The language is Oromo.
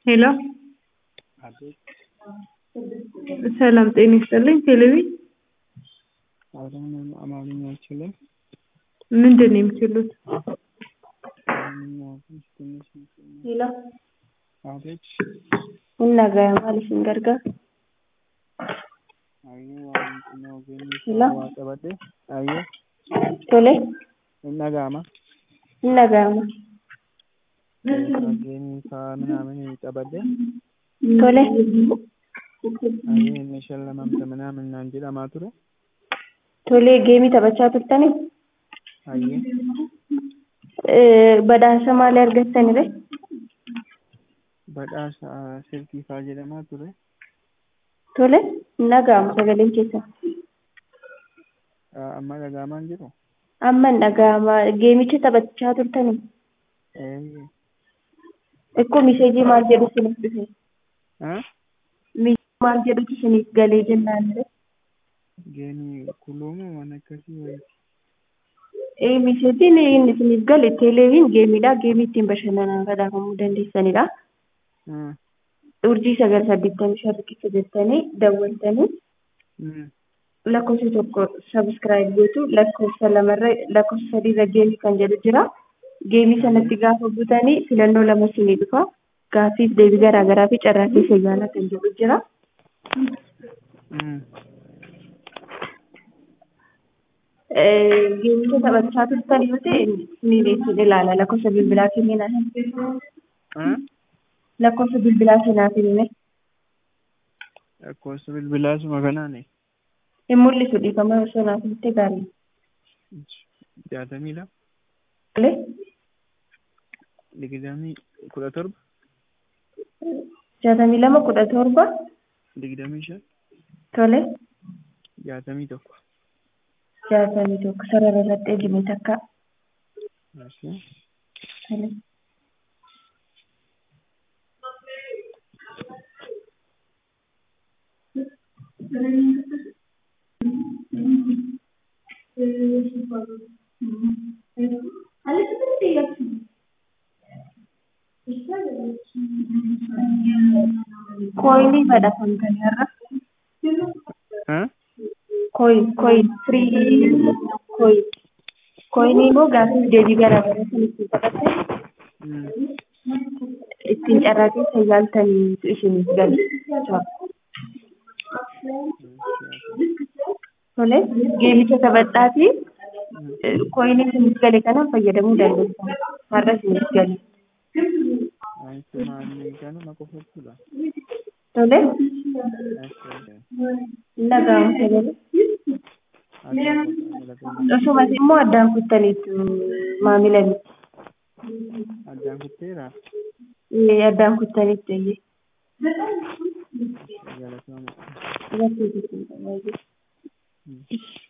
ሄሎ ሰላም ጤና ይስጥልኝ። ቴሌቪ አማርኛ አልችልም። ምንድን ነው የሚችሉት? ሄሎ አቤት innagaya maal isin gargaaru? ayyuu waan xinnoo geenye Hello? waa qabadhe ayyuu Tole, hin dhaga'ama innagayama. geenye isaa ምናምን qabadhe Tole, ayyuu inni shallamamta ምናምን naan jedhamaa ture tole geemii taphachaa turtanii? ayyuu Eh, badhaasa maalii argattanire? badhaasa silkiifaa jedhamaa ture Tole, innagayama sagaleen keessan. Ah, amma dhaga'amaan jiru Amma innagayama geemicha taphachaa turtanii? Eh, Ikkoo miseejii maal jedhu isiniif dhufe? ah, Miseejii maal jedhutu isiniif galee jennaanire? geenii kuluumoo waan akkasii wayiiti Eh, miseejiin inni isiniif gale teeleeviin geemiidha. Geemii ittiin bashannanaa badhaafamuu dandeessanidha. Ah, urjii sagal saddeettamii shan riqicha jettanii dawwaltanii mm, lakkoofsa tokko sabiskiraayib gootu lakkoofsa lamarra lakkoofsa sadiirra geemii kan jedhu jira. Geemii sanatti gaafa butanii filannoo lama isinii dhufa. Gaaffiif deebii garaa garaa fi carraa keessa yaalaa kan jedhu jira. mm. Eh, Geemicha taphachaa turtan yoo ta'e isiniin isin ilaala lakkoofsa bilbilaa kennina. Ah, Lakkoofsa bilbilaa kennaa kennine lakkoofsa bilbilaasuma kanaani hin mul'isu dhiifama osoo naaf hitte gaarii. jaatamii lama Malee digdamii kudha torba jaatamii lama kudha torba digdamii shan tole. jaatamii tokko jaatamii tokko sarara irratti eegime takka Asi. tole. Koyinii badhaafamtanii har'a. Ah? Koyin, koyin, firii koyin. Koyinii immoo gaaffiif deebii garaa garaa kan ittiin taphattan Mm. ittiin carraa keessa yaaltaniitu isiniif gala. Tole, geemicha taphadhaafi koyinii isiniif gale kanaan fayyadamuu dandeessan. Har'a isiniif gale. Anti maali kanuma qofattudha. Tole, Asi. nagaamu sagale. Akkasumas immoo addaan kuttaniitu maamila miti. Addaan kutteera. Eh, Addaan kuttaniitu iyyee. Galatoomuu. Irratti hojjechuun baay'ee.